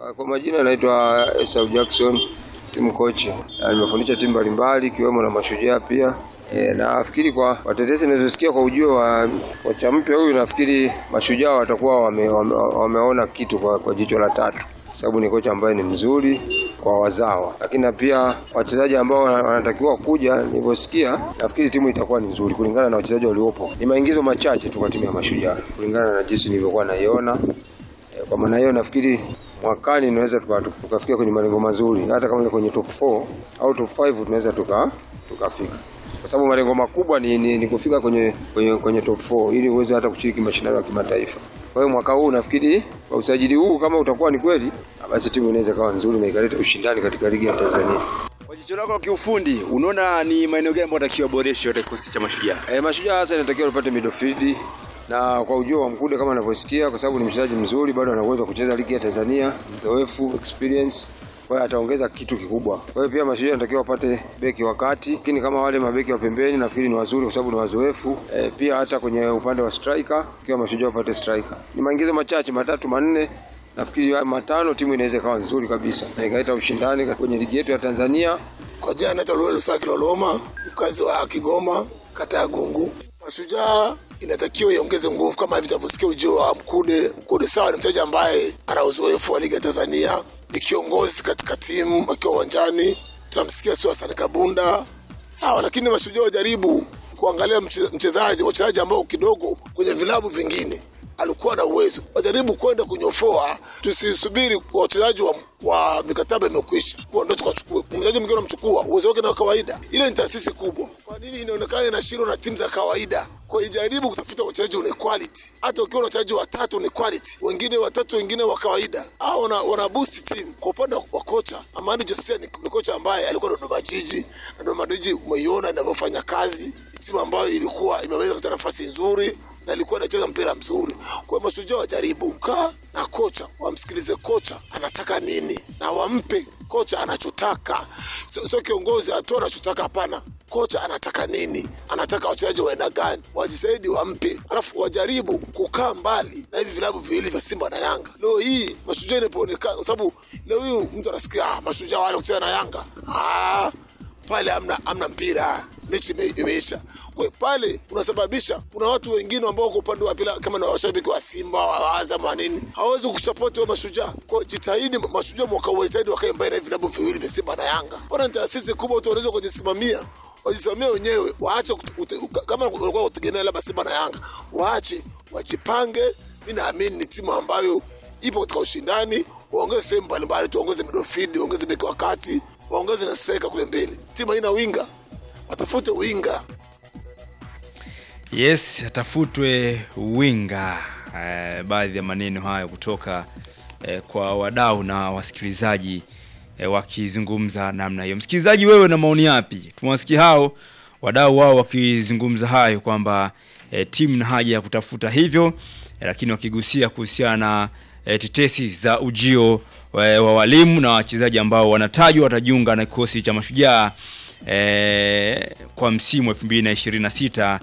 Kwa majina naitwa Esau Jackson, timu coach. Na Nimefundisha timu mbalimbali ikiwemo na Mashujaa pia. E, nafikiri kwa watetezi ninazosikia kwa ujio wa kocha mpya huyu, nafikiri Mashujaa watakuwa wame, wame, wameona kitu kwa, kwa jicho la tatu, sababu ni kocha ambaye ni mzuri kwa wazawa, lakini na pia wachezaji ambao wana- wanatakiwa kuja, nilivyosikia, nafikiri timu itakuwa ni nzuri kulingana na wachezaji waliopo. Ni maingizo machache tu kwa timu ya Mashujaa kulingana na jinsi nilivyokuwa naiona. Eh, Kwa maana hiyo nafikiri mwakani tunaweza tuka- tukafikia kwenye malengo mazuri, hata kama ni kwenye top 4 au top 5 tunaweza tuka tukafika, kwa sababu malengo makubwa ni, ni, ni kufika kwenye, kwenye, kwenye top 4 ili uweze hata kushiriki mashindano ya kimataifa. Kwa hiyo mwaka huu nafikiri kwa usajili huu kama utakuwa ni kweli, basi timu inaweza kawa nzuri na ikaleta ushindani katika ligi ya Tanzania. Kwa jicho lako la kiufundi, unaona ni maeneo gani ambayo atakiwa boresho katika kikosi cha Mashujaa? E, Mashujaa hasa inatakiwa tupate midfield na kwa ujio wa Mkude kama anavyosikia, kwa sababu ni mchezaji mzuri, bado ana uwezo wa kucheza ligi ya Tanzania, mzoefu, experience kwa hiyo ataongeza kitu kikubwa. Kwa hiyo pia Mashujaa inatakiwa wapate beki wakati, lakini kama wale mabeki wa pembeni nafikiri ni wazuri kwa sababu ni wazoefu. E, pia hata kwenye upande wa striker, ikiwa Mashujaa wapate striker. Ni maingizo machache matatu manne nafikiri haya matano timu inaweza ikawa nzuri kabisa na ikaleta ushindani kwenye ligi yetu ya Tanzania. Kwa jina naitwa Lolo Lusaki Loloma, mkazi wa Kigoma, kata ya Gungu. Mashujaa inatakiwa iongeze nguvu kama hivi tunavyosikia ujio wa Mkude. Mkude sawa, ni mchezaji ambaye ana uzoefu wa ligi ya Tanzania, ni kiongozi katika timu akiwa uwanjani. Tunamsikia sio Hassan Kabunda, sawa, lakini Mashujaa wajaribu kuangalia mche- mchezaji wachezaji ambao kidogo kwenye vilabu vingine alikuwa na uwezo, wajaribu kwenda kunyofoa, tusisubiri kwa wachezaji wa, wa mikataba imekwisha kuwa ndo tukachukue mchezaji mwingine unamchukua, uwezo wake na kawaida. Ile ni taasisi kubwa. Kwa nini inaonekana inashindwa na timu za kawaida? Kwa hiyo jaribu kutafuta wachezaji wenye quality, hata ukiwa na wachezaji watatu ni quality, wengine watatu, wengine wa kawaida, au wana, wana boost team. Kwa upande wa kocha Amani Josia ni, ni kocha ambaye alikuwa Dodoma Jiji na Dodoma Jiji umeiona inavyofanya kazi, timu ambayo ilikuwa imeweza katika nafasi nzuri na alikuwa anacheza mpira mzuri. Kwa hiyo Mashujaa wajaribu kaa na kocha, wamsikilize kocha anataka nini na wampe kocha anachotaka, sio sio kiongozi atoe anachotaka. Hapana, kocha anataka nini, anataka wachezaji wa aina gani, wajisaidi wampe, alafu wajaribu kukaa mbali na hivi vilabu viwili vya Simba na Yanga. Leo hii Mashujaa inapoonekana, kwa sababu leo hii mtu anasikia ah, Mashujaa wale kucheza na Yanga ah, pale amna, amna mpira, mechi ime- imeisha. Kwa hiyo pale unasababisha kuna watu wengine ambao wako upande wa pili, kama na washabiki wa Simba wa Azam wa nini, hawawezi kusapoti wa Mashujaa. Kwa hiyo jitahidi, Mashujaa mwaka huu wajitahidi wakae mbele na hivi vilabu viwili vya Simba na Yanga. Bwana, ni taasisi kubwa, watu wanaweza kujisimamia wajisimamia wenyewe, waache kut- ute- kama walikuwa kutegemea labda Simba na Yanga, waache wajipange. Mi naamini ni timu ambayo ipo katika ushindani, waongeze sehemu mbalimbali, tuongeze midfield, waongeze beki wa kati, waongeze na striker kule mbele. Timu haina winga, watafute winga. Yes, atafutwe winga. Eh, baadhi ya maneno hayo kutoka eh, kwa wadau na wasikilizaji eh, wakizungumza namna hiyo. Msikilizaji, wewe na maoni yapi? Tumewasikia hao wadau wao wakizungumza hayo kwamba eh, timu na haja ya kutafuta hivyo eh, lakini wakigusia kuhusiana na eh, tetesi za ujio eh, wa walimu na wachezaji ambao wanatajwa watajiunga na kikosi cha Mashujaa eh, kwa msimu 2026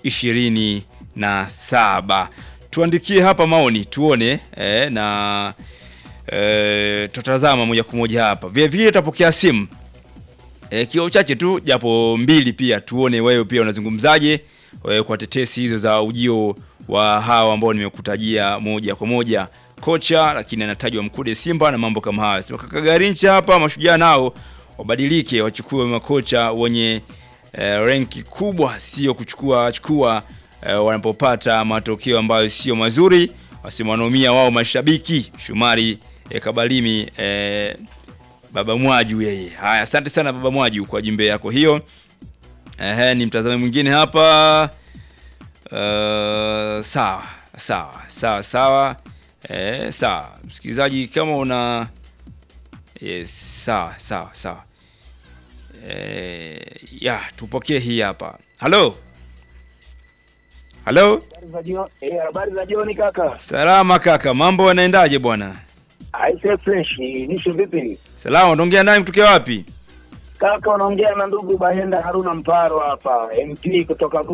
27. Tuandikie hapa maoni tuone eh, na eh, tutatazama moja kwa moja hapa. Vile vile tutapokea simu e, kio chache tu japo mbili pia tuone wewe pia unazungumzaje e, kwa tetesi hizo za ujio wa hawa ambao nimekutajia moja kwa moja kocha lakini anatajwa Mkude Simba na mambo kama hayo. Sema kaka Garincha hapa mashujaa nao wabadilike wachukue makocha wenye e, renki kubwa sio kuchukua chukua e, wanapopata matokeo ambayo sio mazuri wasimwanomia wao mashabiki Shumari e, Kabalimi e, Baba Mwaju yeye. Haya, asante sana Baba Mwaju kwa jumbe yako hiyo. Ehe, ni mtazame mwingine hapa. Uh, sawa sawa sawa sawa. Eh, sawa msikilizaji, kama una yes, sawa sawa sawa. Eh, ya tupokee hii hapa. Halo, halo, Habari za jioni, eh, habari za jioni kaka. salama kaka, mambo yanaendaje bwana? Aise fresh, nisho vipi? Salama, unaongea nani kutokea wapi? Kaka unaongea na ndugu Bahenda Haruna Mparo hapa, MP kutoka